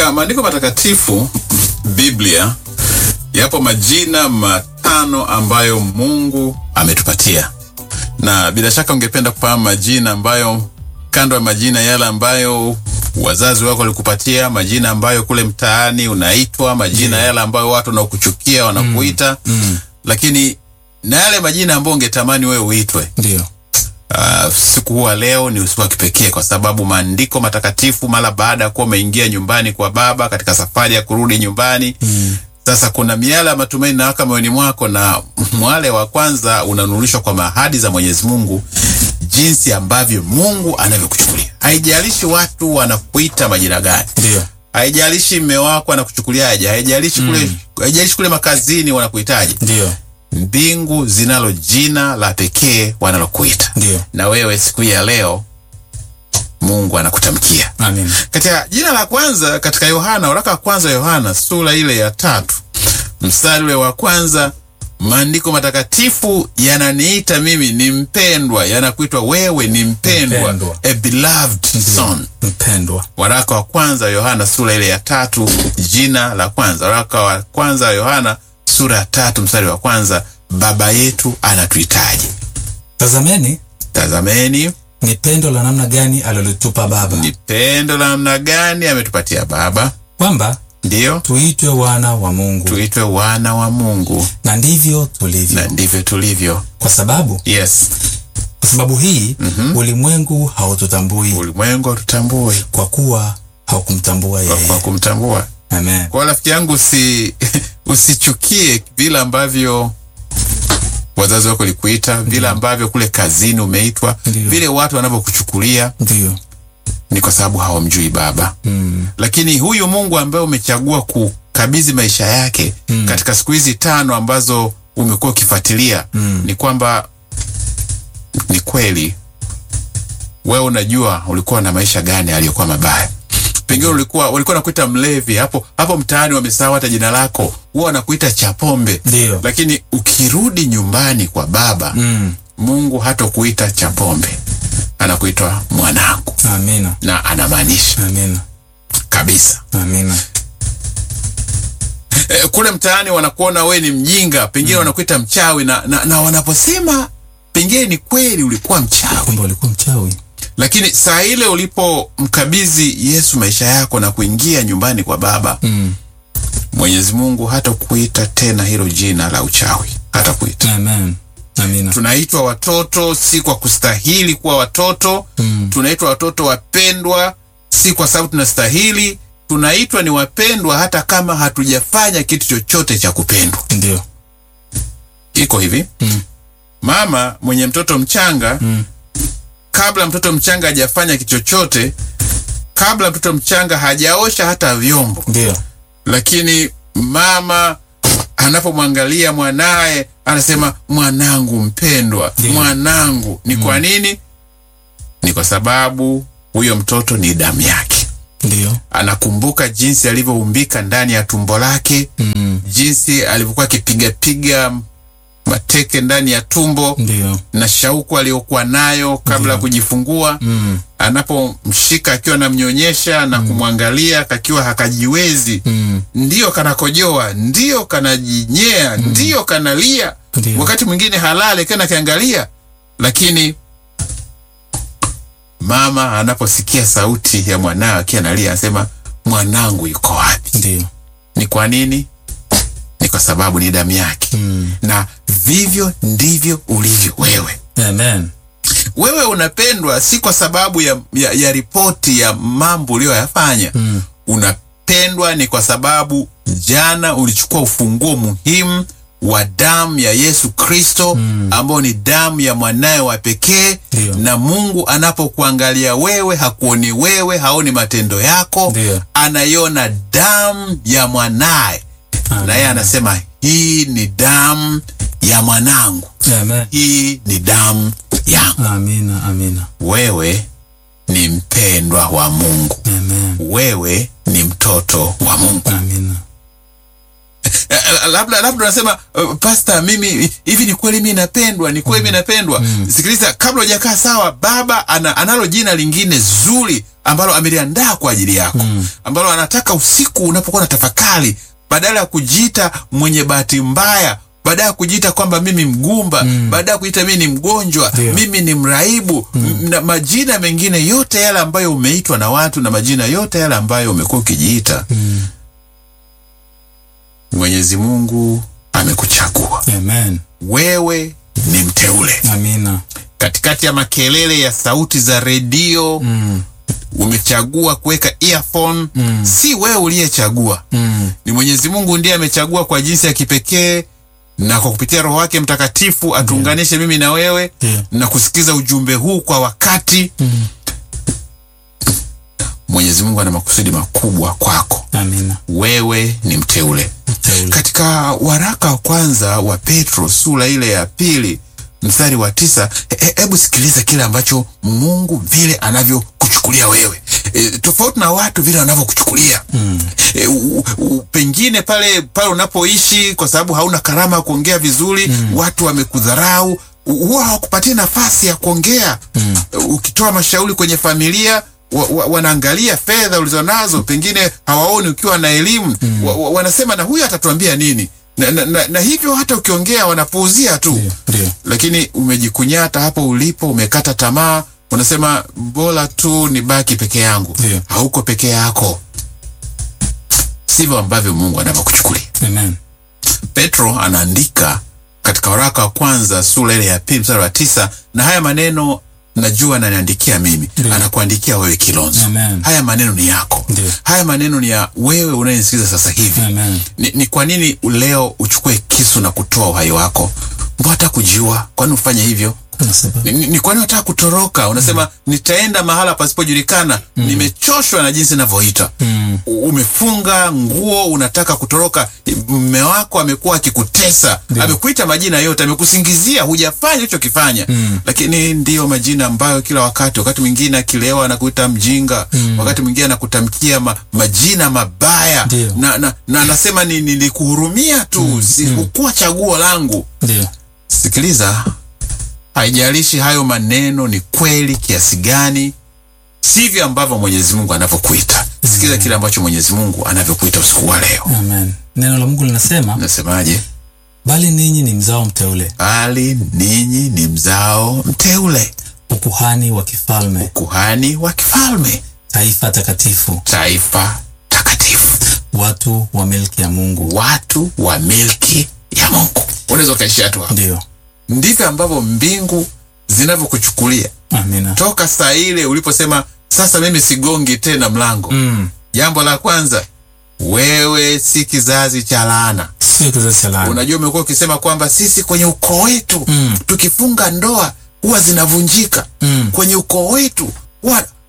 Katika maandiko matakatifu Biblia, yapo majina matano ambayo Mungu ametupatia, na bila shaka ungependa kufahamu majina ambayo, kando ya majina yale ambayo wazazi wako walikupatia, majina ambayo kule mtaani unaitwa, majina yale ambayo watu wanaokuchukia wanakuita, lakini na yale majina ambayo ungetamani wewe uitwe. Ndio. Uh, siku huwa leo ni usiku wa kipekee kwa sababu maandiko matakatifu mara baada ya kuwa umeingia nyumbani kwa Baba katika safari ya kurudi nyumbani mm. Sasa kuna miale ya matumaini nawaka moyoni mwako, na mwale wa kwanza unanurishwa kwa mahadi za Mwenyezi Mungu, jinsi ambavyo Mungu anavyokuchukulia. Haijalishi watu wanakuita majina gani, Ndio. haijalishi mme wako anakuchukuliaje, haijalishi kule, haijalishi kule makazini wanakuitaje, Ndio. mbingu zinalo jina la pekee wanalokuita Ndio. na wewe siku hii ya leo Mungu anakutamkia Amen. katika jina la kwanza katika Yohana, waraka wa kwanza Yohana sura ile ya tatu mstari ule wa kwanza, maandiko matakatifu yananiita mimi ni mpendwa, yanakuitwa wewe ni mpendwa, Mpendwa. a beloved son. Mpendwa. Waraka wa kwanza Yohana sura ile ya tatu, jina la kwanza. Waraka wa kwanza Yohana sura ya tatu mstari wa kwanza, baba yetu anatuhitaji. Tazameni Tazameni ni pendo la namna gani alilitupa Baba, ni pendo la namna gani ametupatia Baba, kwamba ndiyo tuitwe wana wa Mungu, tuitwe wana wa Mungu, na ndivyo tulivyo. na ndivyo tulivyo. Kwa sababu Yes, kwa sababu hii ulimwengu haututambui ulimwengu hatutambui kwa kuwa haukumtambua kwa, yeye. kwa kumtambua. Amen. Kwa rafiki yangu, usi usichukie vile ambavyo wazazi wako likuita, vile ambavyo kule kazini umeitwa, Ndiyo. vile watu wanavyokuchukulia, Ndio. ni kwa sababu hawamjui Baba. Mm. Lakini huyu Mungu ambaye umechagua kukabidhi maisha yake katika siku hizi tano ambazo umekuwa ukifuatilia, ni kwamba ni kweli wewe unajua ulikuwa na maisha gani aliyokuwa mabaya. Pengine ulikuwa walikuwa nakuita mlevi hapo hapo mtaani, wamesahau hata jina lako, huwa wanakuita chapombe. Ndio. Lakini ukirudi nyumbani kwa Baba Mm. Mungu hatakuita chapombe, anakuitwa mwanangu, Amina. na anamaanisha Amina. kabisa. Amina. E, kule mtaani wanakuona we ni mjinga, pengine wanakuita mchawi na, na, na wanaposema pengine ni kweli ulikuwa mchawi, Kumbe ulikuwa mchawi. lakini saa ile ulipomkabidhi Yesu maisha yako na kuingia nyumbani kwa Baba Mm. Mwenyezi Mungu hata kuita tena hilo jina la uchawi, hata kuita. Amen. Amina. Tunaitwa watoto si kwa kustahili kuwa watoto Mm. tunaitwa watoto wapendwa si kwa sababu tunastahili. Tunaitwa ni wapendwa hata kama hatujafanya kitu chochote cha kupendwa. Ndio. Iko hivi Mm. mama mwenye mtoto mchanga Mm. kabla mtoto mchanga hajafanya kitu chochote, kabla mtoto mchanga hajaosha hata vyombo, Ndio. lakini mama anapomwangalia mwanaye anasema mwanangu mpendwa, Ndiyo. mwanangu. Ni kwa nini? Ni kwa sababu huyo mtoto ni damu yake. Ndio. Anakumbuka jinsi alivyoumbika ndani ya tumbo lake, Mm. jinsi alivyokuwa akipigapiga mateke ndani ya tumbo Ndio. na shauku aliyokuwa nayo kabla ya kujifungua Mm. anapomshika akiwa anamnyonyesha na kumwangalia kakiwa hakajiwezi, Mm. ndiyo kanakojoa, ndiyo kanajinyea, ndiyo kanalia, Ndio. wakati mwingine halale kana kiangalia, lakini mama anaposikia sauti ya mwanawe akiwa analia, anasema mwanangu yuko wapi? Ndio. Ni kwa nini? Ni kwa sababu ni damu yake. Mm. Na vivyo ndivyo ulivyo wewe. Amen. Wewe unapendwa si kwa sababu ya, ya, ya ripoti ya mambo uliyoyafanya. Mm. Unapendwa ni kwa sababu jana ulichukua ufunguo muhimu wa damu ya Yesu Kristo ambao ni damu ya mwanaye wa pekee. Ndio. Na Mungu anapokuangalia wewe, hakuoni wewe, haoni matendo yako, Ndio. anaiona damu ya mwanaye, na yeye anasema hii ni damu ya mwanangu, Amen. hii ni damu yangu. Amina. Amina. Wewe ni mpendwa wa Mungu, Amen. wewe ni mtoto wa Mungu. Amina. Eh, la- labda labda unasema uh, pasta mimi hivi ni kweli mimi napendwa ni kweli mimi napendwa sikiliza kabla hujakaa sawa baba ana, analo jina lingine zuri ambalo ameliandaa kwa ajili yako ambalo anataka usiku unapokuwa na tafakari badala ya kujiita mwenye bahati mbaya baada ya kujiita kwamba mimi mgumba baada ya kujiita mimi ni mgonjwa Ndio. mimi ni mraibu m- na majina mengine yote yale ambayo umeitwa na watu na majina yote yale ambayo umekuwa ukijiita mwenyezi mungu amekuchagua Amen. wewe ni mteule Amina. katikati ya makelele ya sauti za redio Mm. umechagua kuweka earphone Mm. si wewe uliyechagua Mm. ni mwenyezi mungu ndiye amechagua kwa jinsi ya kipekee na kwa kupitia roho wake mtakatifu atuunganishe mimi na wewe Ndio. na kusikiza ujumbe huu kwa wakati Mm. mwenyezi mungu ana makusudi makubwa kwako Amina. wewe ni mteule Mteule. katika waraka wa kwanza wa petro sura ile ya pili mstari wa tisa he- hebu sikiliza kile ambacho mungu vile anavyokuchukulia wewe e, tofauti na watu vile wanavyokuchukulia mm. e, u, u, pengine pale pale unapoishi kwa sababu hauna karama ya kuongea vizuri mm. watu wamekudharau u- huwa hawakupatia nafasi ya kuongea mm. ukitoa mashauri kwenye familia wa, wa, wanaangalia fedha ulizonazo pengine hawaoni ukiwa na elimu mm. wa, wa, wanasema na huyu atatuambia nini na, na, na, na hivyo hata ukiongea wanapuuzia tu Ndio. Ndio. lakini umejikunyata hapo ulipo umekata tamaa unasema bora tu nibaki peke yangu Ndio. hauko peke yako sivyo ambavyo mungu anavyokuchukulia Amen. petro anaandika katika waraka wa kwanza sura ile ya pili mstari wa tisa na haya maneno najua ananiandikia mimi Ndio. anakuandikia wewe kilonzo Amen. haya maneno ni yako Ndio. haya maneno ni ya wewe unayenisikiza sasa hivi Amen. ni, ni kwa nini leo uchukue kisu na kutoa uhai wako mbona hata kujiua kwani ufanye hivyo Kuna sababu. ni, ni, ni kwani unataka kutoroka unasema nitaenda mahala pasipojulikana nimechoshwa na jinsi navyoita Mm. U- umefunga nguo unataka kutoroka mme wako amekuwa akikutesa amekuita majina yote amekusingizia hujafanya ulichokifanya Mm. lakini ndiyo majina ambayo kila wakati wakati mwingine akilewa anakuita mjinga wakati mwingine anakutamkia ma, majina mabaya Ndio. na, na, na anasema ni nilikuhurumia tu mm. sikukuwa chaguo langu Ndio. sikiliza haijalishi hayo maneno ni kweli kiasi gani sivyo ambavyo mwenyezi mungu anavyokuita sikiliza kile ambacho mwenyezi mungu anavyokuita usiku wa leo Amen. Neno la Mungu linasema, nasemaje bali ninyi ni mzao mteule, bali ninyi ni mzao mteule ukuhani wa kifalme, kuhani wa kifalme taifa takatifu, taifa takatifu watu wa milki ya Mungu. watu wa milki ya mungu unaweza ukaishia tu hapo Ndio. ndivyo ambavyo mbingu zinavyokuchukulia Amina. toka saa ile uliposema sasa mimi sigongi tena mlango Mm. jambo la kwanza wewe si kizazi cha laana Sio kizazi cha laana. unajua umekuwa ukisema kwamba sisi kwenye ukoo wetu Mm. tukifunga ndoa huwa zinavunjika Mm. kwenye ukoo wetu huwa